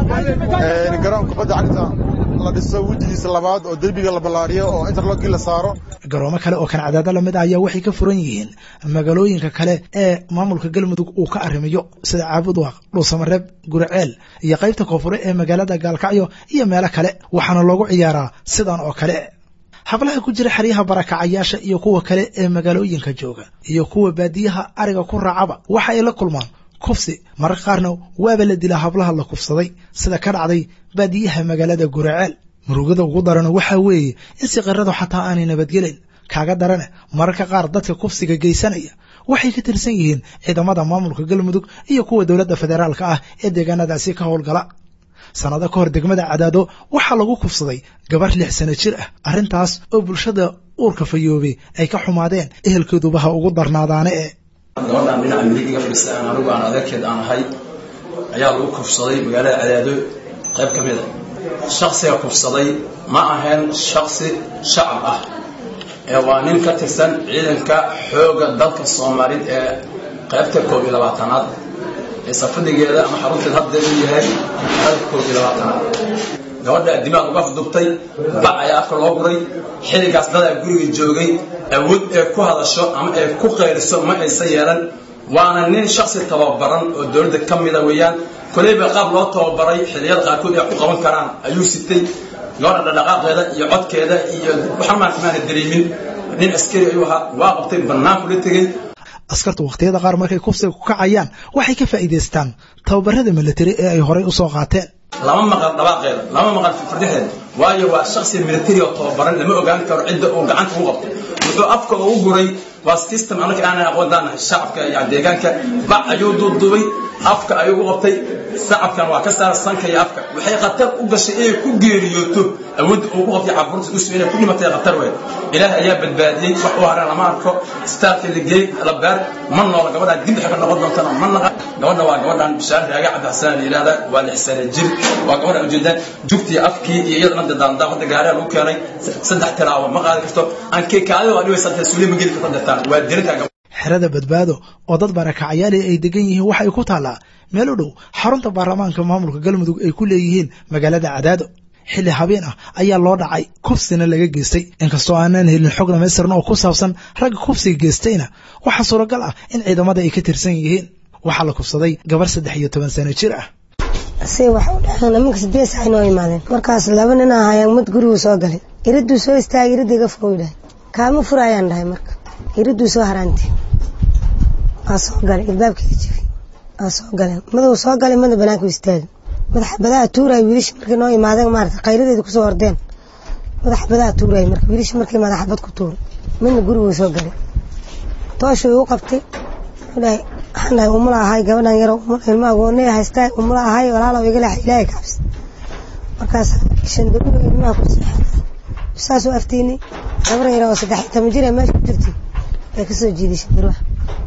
in garoonka kubadda cagta la dhiso wejigiisa labaad oo derbiga la ballaariyo oo interlogkii la saaro garoomo kale oo kan cadaado lamid ah ayaa waxay ka furan yihiin magaalooyinka kale ee maamulka galmudug uu ka arrimiyo sida caabudwaaq dhuusamareeb guriceel iyo qaybta koonfure ee magaalada gaalkacyo iyo meelo kale waxaana loogu ciyaaraa sidan oo kale hablaha ku jira xeryaha barakacayaasha iyo kuwa kale ee magaalooyinka jooga iyo kuwa baadiyaha ariga ku raacaba waxa ay la kulmaan kufsi mararka qaarna waaba la dilaa hablaha la kufsaday sida ka dhacday baadiyaha magaalada guraceel murugada ugu darana waxaa weeye in siqiradu xataa aanay nabadgelin kaaga darane mararka qaar dadka kufsiga geysanaya waxay ka tirsan yihiin ciidamada maamulka galmudug iyo kuwa dowladda federaalka ah ee deegaanadaasi ka howlgala sannado ka hor degmada cadaado waxaa lagu kufsaday gabar lix sano jir ah arrintaas oo bulshada uurka fayoobay ay ka xumaadeen ehelkooduba ha ugu darnaadaane e gabadhaan dhinaca midig iga fadhiista aan anigu aan adeerkeed aan ahay ayaa lagu kufsaday magaalada cadaado qayb ka mida shaksiga kufsaday ma ahayn shaksi shacab ah ee waa nin ka tirsan ciidanka xoogga dalka soomaalid ee qaybta koob iyo labaatanaad ee safadigeeda ama xarunteeda haddeed u yahay dalka koob iyo labaatanaad gabadha dimaaq uga afdubtay bac ayaa afka loo guray xilligaas dadaa guriga joogay awood ee ku hadasho ama ee ku qayriso ma aysan yeelan waana nin shaksi tababaran oo dowladda ka mida weeyaan koleyba qaab loo tababaray xilliyada qaarkood ay ku qaban karaan ayuu sitay gabadha dhaqaaqeeda iyo codkeeda iyo waxaan maarta maana dareemin nin askari ayuu ahaa waa qabtay banaanku la tegey askartu wakhtiyada qaar markay kufsiga ku kacayaan waxay ka faa'iidaystaan tababarada militari ee ay horay u soo qaateen lama maqal dhawaaqeeda lama maqal fardixeeda waayo waa shaksi militari oo tababaran lama ogaan karo cidda uu gacanta u qabtay wuxuu afka ugu guray waa system anaka aanan aqoondaanahay shacabka iyo deegaanka bac ayuu duubduubay afka ayuu u qabtay shacabkan waa ka saara sanka iyo afka waxay khatar u gashay inay ku geeriyooto awoodda uu ku qabtay caburta usu inay ku dhimatay khatar weyn ilaah ayaa badbaadiyey wax u haran lama arko istaalka la geey la beer ma noola gabadhaan dib waxay ka noqon doontana ma naqa gabadha waa gabadhaan bishaar raaga cabdi xasaan la yidhahda waa lix sane jir waa gabadha ujeedaan jugtii afkii iyo iyadana dadaandaa hadda gaariga lagu keenay saddex tilaabo ma qaadi karto aan keekaadi waa dhibaysaa suuli ma geli karto detaan waa dirintaa xerada badbaado oo dad barakacayaali ay degan yihiin waxa ay ku taallaa meel u dhow xarunta baarlamaanka maamulka galmudug ay ku leeyihiin magaalada cadaado xilli habeen ah ayaa loo dhacay kufsina laga geystay inkastoo aanan helin xog dhamaystiran oo ku saabsan ragga kufsiga geystayna waxaa suuragal ah in ciidamada ay ka tirsan yihiin waxaa la kufsaday gabar saddex iyo toban sano jir ah si wax u dhaceen nimankas bees ay noo imaadeen markaas laba nin ahayaan mid guriguu soo galay iriduu soo istaagay iridda iga fogow dhahay kaama furaayaan dhahay marka iriduu soo haraanti waa soo galay ilbaabkeeda jifi waa soo galeen maduu soo galay mada banaanku istaagay madaxa badaa tuuray wiilasha markay noo imaadeen maarata qayladeeda kusoo ordeen madaxa badaa tuuray marka wiilasha markay madaxa bad ku tuuray midna guriguu soo galay tooshuu u qabtay dhahay waxaan dhahay umula ahay gabadhan yaro umula ilma agoonay haystaa umula ahay walaalow iga leex ilaahay kabs markaas shandaruga ilmaha ku seexay saasuu aftiinay gabar yaro oo saddex iyo toban jir ee meesha ku jirtay bay kasoo jiiday shandaruha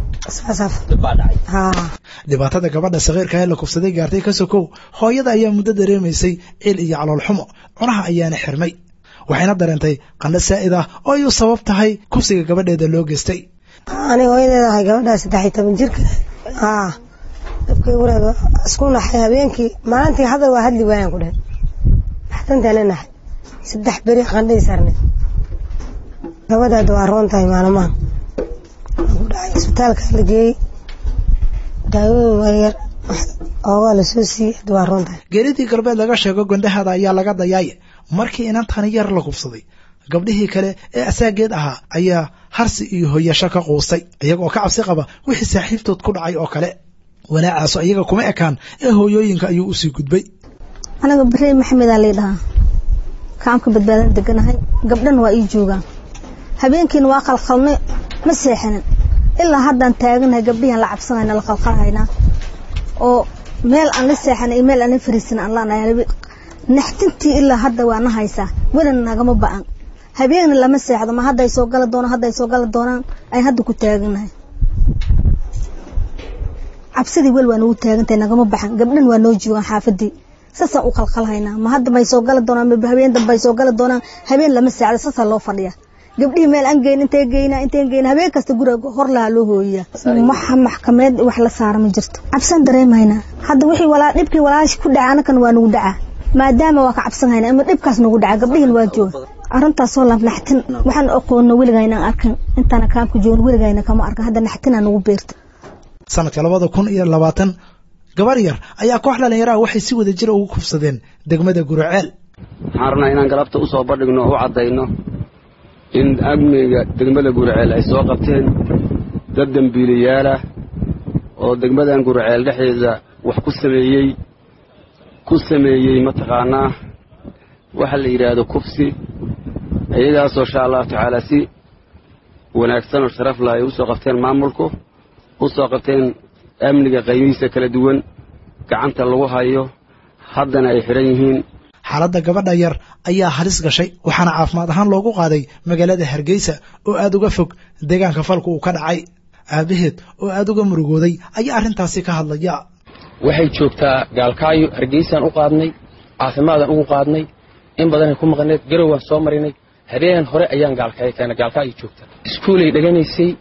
dhibaatada gabadha sakiirka ee la kufsaday gaartay ka sokow hooyada ayaa muddo dareemaysay cil iyo caloolxumo cunaha ayaana xirmay waxayna dareentay qandho saa'id ah oo ayuu sabab tahay kufsiga gabadheeda loo geystay ani hooyadeeda ahay gabadhaa saddex iyo toban jirka dabkay wareeg isku naxay habeenkii maalintii hadal waa hadli waayaan ku dhahay maxtantaana naxay saddex beri qandhay sarneed gabadhaada waa roon tahay maalmaha ku dhacay isbitaalka la geeyey daawooyin waryar oogaa lasoo siiyey hadda waa roon tahay geeridii galbeed laga sheego gondahada ayaa laga dayaaye markii inantani yar la kufsaday gabdhihii kale ee asaageed ahaa ayaa harsi iyo hoyasho ka quustay iyagoo ka cabsi qaba wixii saaxiibtood ku dhacay oo kale walaacaaso iyaga kuma ekaan ee hooyooyinka ayuu usii gudbay anaga barey maxamedaa lay dhahaa kaamka badbaadan deganahay gabdhana waa ii joogaan habeenkiina waa qalqalnay ma seexanin ilaa haddaan taaganahay gabdhihian la cabsanayna la qalqalhaynaa oo meel aan la seexanay iyo meel aan la fariisan aan laanahay naxtintii ilaa hadda waa na haysaa welina nagama ba'an habeenna lama seexdo ma hadday soo gala doonaan hadday soo gala doonaan ay hadda ku taaganahay cabsidii wel waa nagu taagantahay nagama baxan gabdhan waa noo joogaan xaafadii saasaan u qalqalhaynaa ma hadda may soo gala doonaan ma habeen dambe ay soo gala doonaan habeen lama seexdo saasaa loo fadhiya gabdhihii meel aan geyn intay geyna intay geyna habeen kasta guriga hor lahaa loo hooyiyaa waxa maxkameed wax la saara ma jirto cabsan dareemaynaa hadda wixii walaa dhibkii walaashi ku dhaca anakan waa nagu dhacaa maadaama waa ka cabsan haynaa ama dhibkaas nagu dhaca gabdhihin waa jooga arrintaasoo la naxtin waxaan aqoonno weligayna arkan intaana kaamka joogno weligayna kama arkan hadda naxtinaa nagu beerta sanadka labada kun iyo labaatan gabar yar ayaa koox dhallinyaraha waxay si wada jira ugu kufsadeen degmada guraceel waxaan rabnaa inaan galabta u soo bandhigno oo u caddayno in amniga degmada guraceel ay soo qabteen dad dembiilayaalah oo degmadan guraceel dhexdeeda wax ku sameeyey ku sameeyey mataqaanaa waxa la yidhaahdo kufsi iyagaasoo insha allahu tacaala si wanaagsan oo sharaf lah ay u soo qabteen maamulku u soo qabteen amniga qaybihiisa kala duwan gacanta lagu hayo haddana ay xidhan yihiin xaaladda gabadha yar ayaa halis gashay waxaana caafimaad ahaan loogu qaaday magaalada hargeysa oo aad uga fog deegaanka falku uu ka dhacay aabaheed oo aad uga murugooday ayaa arrintaasi ka hadlaya waxay joogtaa gaalkaayo hargeysaan u qaadnay caafimaadaan ugu qaadnay in badanay ku maqneed garowaan soo marinay habeen hore ayaan gaalkaayo keena gaalkaayo joogta iskuulay dheganaysay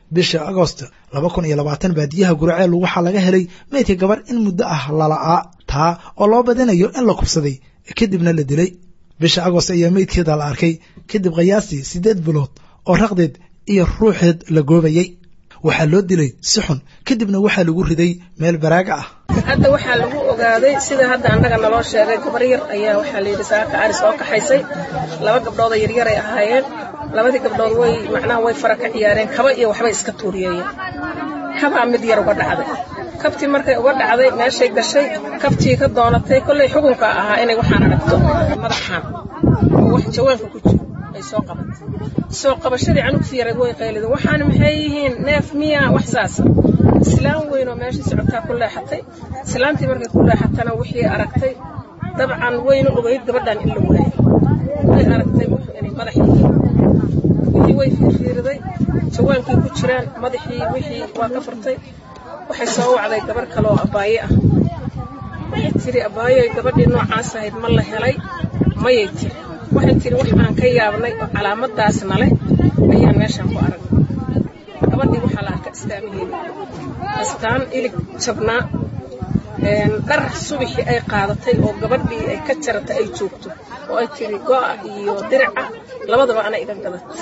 bisha agost laba kun iyo labaatan baadiyaha guraceel waxaa laga helay meydka gabar in muddo ah lala'aa taa oo loo badinayo in la kubsaday kadibna la dilay bisha agost ayaa meydkeeda la arkay kadib qiyaastii siddeed bilood oo raqdeed iyo ruuxeed la goobayey waxaa loo dilay si xun kadibna waxaa lagu riday meel baraaga ah hadda waxaa lagu ogaaday sida hadda annaga naloo sheegay gabar yar ayaa waxaa layidhi saaka ari soo kaxaysay laba gabdhooda yaryaray ahaayeen labadii gabdhood way macnaha way fara ka ciyaareen kaba iyo waxbay iska tuuriyeeyeen kabaa mid yar uga dhacday kabtii markay uga dhacday meeshay gashay kabtii ka doonatay kollay xukunka ahaa inay waxaan aragto madaxan oo wax jawaanka ku jiro ay soo qabatay soo qabashadii canugtii yareed way qaylideen waxaan maxay yihiin neef miya wax saasa islaam weyn oo meeshii socotaa ku leexatay islaantii markay ku leexatana wixii aragtay dabcan wayna ogeyd gabadhan in la waayay way aragtay wuxuu inay madax yihiin wixii way fiirfiiriday jawaankii ku jiraan madaxii wixii waa ka furtay waxay soo wacday gabar kale oo abaaye ah waxay tiri abaayoy gabadhii noocaas ahayd ma la helay mayay tiri waxay tiri wax aan ka yaabnay oo calaamadaasna leh ayaan meeshaan ku aragnay gabadhii waxaa la arka istaamaheeda astaan ilig jabnaa dhar subaxii ay qaadatay oo gabadhii ay ka jaratay ay joogto oo ay tiri go'a iyo dirica labadaba ana iga gadatay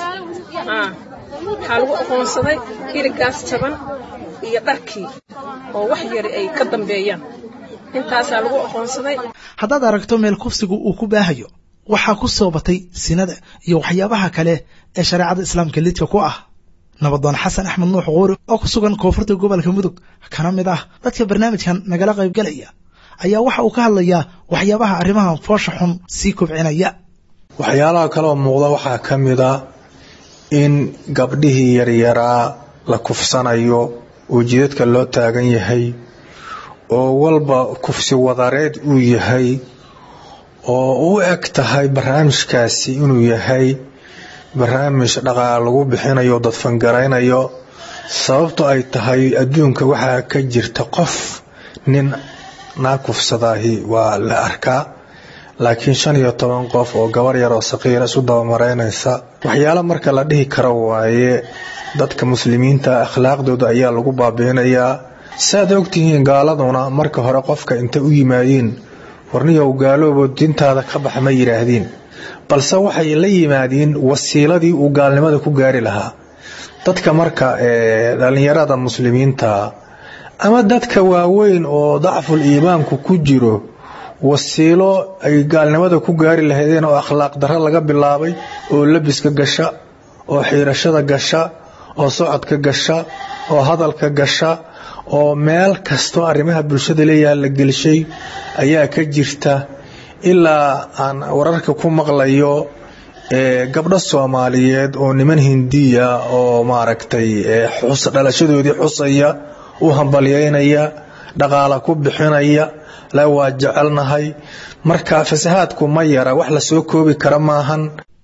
waxaa lagu aqoonsaday iligaas jaban iyo dharkii oo wax yari ay ka dambeeyaan intaasaa lagu aqoonsaday haddaad aragto meel kufsigu uu ku baahayo waxaa ku soo batay sinada iyo waxyaabaha kale ee shareecada islaamka lidka ku ah nabadoon xasan axmed nuux quuri oo ku sugan koonfurta gobolka mudug kana mid ah dadka barnaamijkan nagala qaybgalaya ayaa waxa uu ka hadlayaa waxyaabaha arrimahan foosha xun sii kobcinaya waxyaalaha kaleoo muuqda waxaa ka mid a in gabdhihii yaryaraa la kufsanayo oo jidadka loo taagan yahay oo walba kufsi wadareed uu yahay oo u eg tahay barnaamijkaasi inuu yahay barnaamij dhaqaal lagu bixinayo dadfangaraynayo sababto ay tahay adduunka waxaa ka jirta qof nin naa kufsadaahi waa la arkaa laakiin shan iyo toban qof oo gabar yar oo saqiira isu dabamaraynaysa waxyaalo marka la dhihi karo waaye dadka muslimiinta akhlaaqdooda ayaa lagu baabiinayaa saaad ogtihiin gaaladuna marka hore qofka intay u yimaadiin warniyow gaaloobo dintaada ka bax ma yidhaahdiin balse waxay la yimaadiin wasiiladii uu gaalnimada ku gaari lahaa dadka marka dhalinyarada muslimiinta ama dadka waaweyn oo dacful iimaanku ku jiro wasiilo ay gaalnimada ku gaari lahaydeen oo akhlaaq darro laga bilaabay oo labiska gasha oo xiirashada gasha oo socodka gasha oo hadalka gasha oo meel kastoo arrimaha bulshada leeyaha la gelshay ayaa ka jirta ilaa aan wararka ku maqlayo gabdho soomaaliyeed oo niman hindiya oo maaragtay dhalashadoodii xusaya u hambalyaynaya dhaqaala ku bixinaya la waa jecelnahay marka fasahaadku ma yara wax la soo koobi kara maahan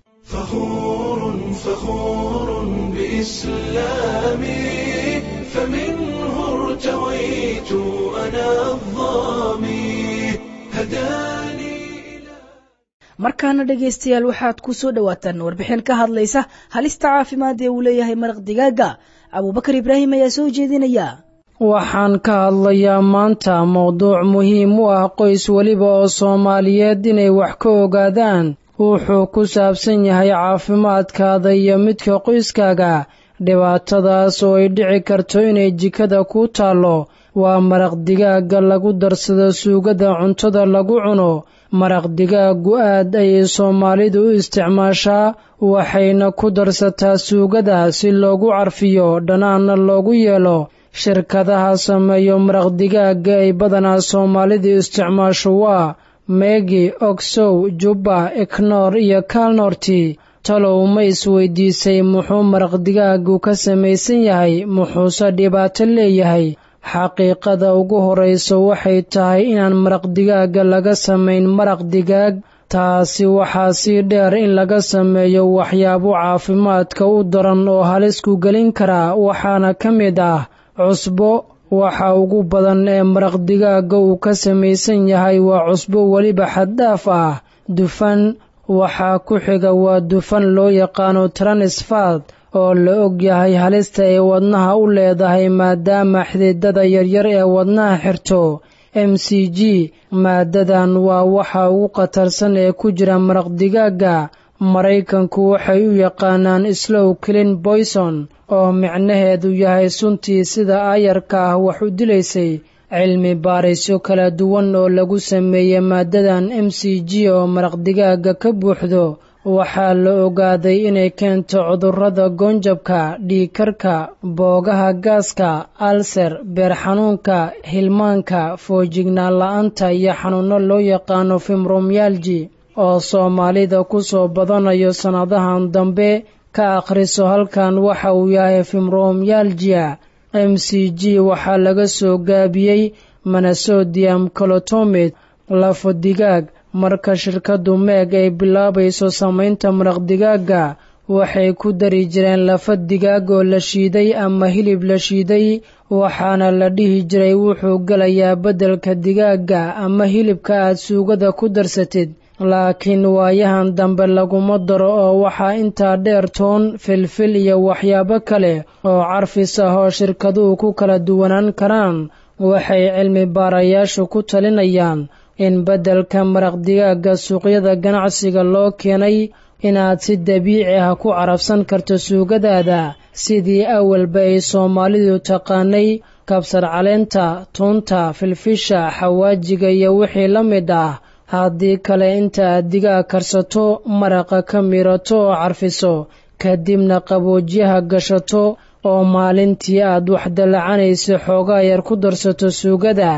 markaana dhegaystayaal waxaad ku soo dhowaataan warbixin ka hadlaysa halista caafimaad ee uu leeyahay maraq digaaga abuubakar ibraahim ayaa soo jeedinaya waxaan ka hadlayaa maanta mowduuc muhiim u ah qoys weliba oo soomaaliyeed inay wax ka ogaadaan wuxuu ku saabsan yahay caafimaadkaada iyo midka qoyskaaga dhibaatadaas oo ay dhici karto inay jikada ku taallo waa maraq digaagga lagu darsado suugada cuntada lagu cuno maraq digaaggu aad ayay soomaalidu u isticmaashaa waxayna ku darsataa suugada si loogu carfiyo dhanaanna loogu yeelo shirkadaha sameeyo maraq digaagga ay badanaa soomaalidu isticmaasho waa meegi ogsow jubba eknoor iyo kaalnoorti talow ma isweydiisay muxuu maraq digaaggu ka samaysan yahay muxuuse dhibaato leeyahay xaqiiqada ugu horraysa waxay tahay inaan maraq digaagga laga samayn maraq digaag taasi waxaa sii dheer in laga sameeyo waxyaabo caafimaadka u daran oo halisku gelin karaa waxaana ka mid ah cusbo waxa ugu badan ee maraq digaagga uu ka samaysan yahay waa cusbo weliba xaddhaaf ah dufan waxaa ku xiga waa dufan loo yaqaano transfad oo la og yahay halista ay wadnaha u leedahay maadaama xididada yaryar ee wadnaha xirto m c g maadadan waa waxa ugu khatarsan ee ku jira maraq digaagga maraykanku waxay u yaqaanaan slow clean boyson oo micnaheedu yahay suntii sida aayarka ah wax u dilaysay cilmi baarisyo kala duwan oo lagu sameeyey maadadan m c g oo maraq digaagga ka buuxdo waxaa la ogaaday inay keento cudurrada goonjabka dhiigkarka boogaha gaaska alser beer xanuunka hilmaanka foojignaan la-aanta iyo xanuunno loo yaqaano fimromyalji oo soomaalida ku soo badanayo sannadahan dambe ka akhriso halkan waxa uu yahay fimromyalgia m c g waxaa laga soo gaabiyey manasodium colotomid lafo digaag marka shirkaddu meeg ay bilaabayso samaynta maraq digaagga waxay ku dari jireen lafa digaag oo la shiiday ama hilib la shiiday waxaana la dhihi jiray wuxuu gelayaa beddelka digaagga ama hilibka aad suugada ku darsatid laakiin waayahan dambe laguma daro oo waxaa intaa dheer toon filfil iyo waxyaabo kale oo carfis ah oo shirkaduhu ku kala duwanaan karaan waxay cilmi baarayaashu ku talinayaan in beddelka maraq digaagga suuqyada ganacsiga loo keenay inaad si dabiici ah ku carabsan karto suugadaada sidii awalba ay soomaalidu taqaanay kabsar caleenta tuunta filfisha xawaajiga iyo wixii la mid ah haddii kale inta aad digaag karsato maraqa ka mirato oo carfiso kadibna qaboojiyaha gashato oo maalintii aad wax dallacanaysa xoogaa yar ku darsato suugada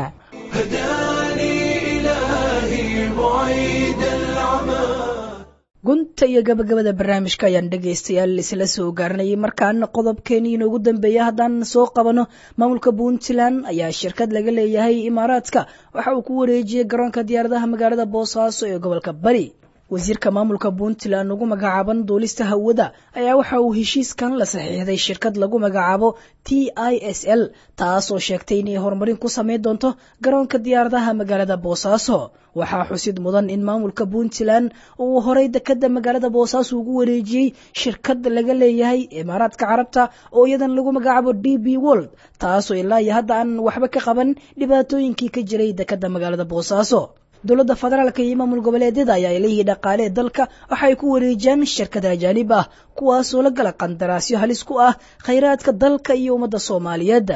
gunta iyo gabagabada barnaamijka ayaan dhegaystayaal isla soo gaarnayay markaana qodobkeenii inoogu dambeeya haddaan soo qabano maamulka puntland ayaa shirkad laga leeyahay imaaraadka waxa uu ku wareejiyey garoonka diyaaradaha magaalada boosaaso ee gobolka bari wasiirka maamulka puntland ugu magacaaban duulista hawada ayaa waxa uu heshiiskan la saxiixday shirkad lagu magacaabo t i s l taas oo sheegtay inay horumarin ku samayn doonto garoonka diyaaradaha magaalada boosaaso waxaa xusid mudan in maamulka puntland uu horay dekada magaalada boosaaso ugu wareejiyey shirkad laga leeyahay imaaraadka carabta oo iyadan lagu magacaabo d b world taasoo ilaa iyo hadda aan waxba ka qaban dhibaatooyinkii ka jiray dekada magaalada boosaaso dowladda federaalka iyo maamul goboleedyada ayaa ilihii dhaqaale ee dalka waxay ku wareejiyaan shirkada ajaanib ah kuwaasoo la gala qandaraasyo halis ku ah khayraadka dalka iyo ummadda soomaaliyeed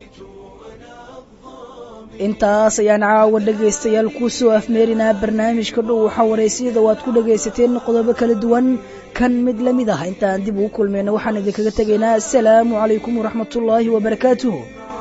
intaas ayaan caawa dhegaystayaal kuu soo afmeerinaa barnaamijka dhow waxaa waraysyada waad ku dhagaysateen qodobo kala duwan kan mid la mid ah intaan dib ugu kulmayna waxaan idinkaga tegaynaa asalaamu calaykum waraxmatullaahi wabarakaatuh